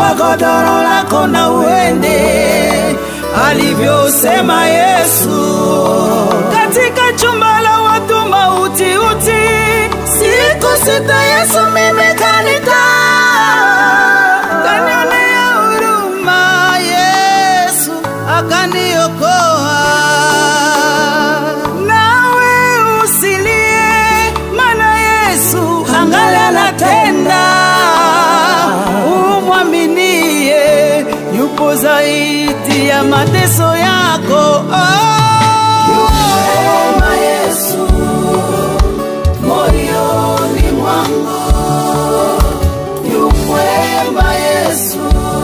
chukua godoro lako na uende, alivyosema Yesu. Katika chumba la watu mauti uti, siku sita Yesu mimi kanita kanionea huruma, Yesu akaniokoa. Nawe usilie, maana Yesu angali anatenda. Umwaminie, yupo zaidi ya mateso yako. Mwema Yesu moyoni mwangu, yu mwema Yesu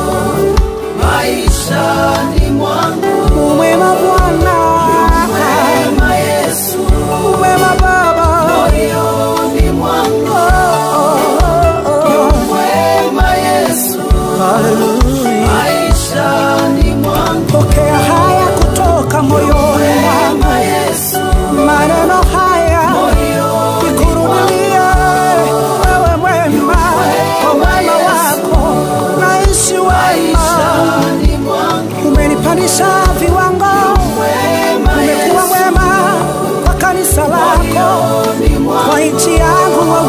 maishani mwangu, Umwema Bwana, mwema Yesu umwema Baba, moyoni mwangu, yu mwema Yesu maishani mwangu, pokea haya kutoka moyoni mwangu. mwema Yesu maneno haya moyoni nikurudilie wewe mwema kwa wema wako naishi wema maishani mwangu, umenipandisha viwango mwema umekuwa mwema kwa kanisa lako moyoni mwangu. kwa nchi yangu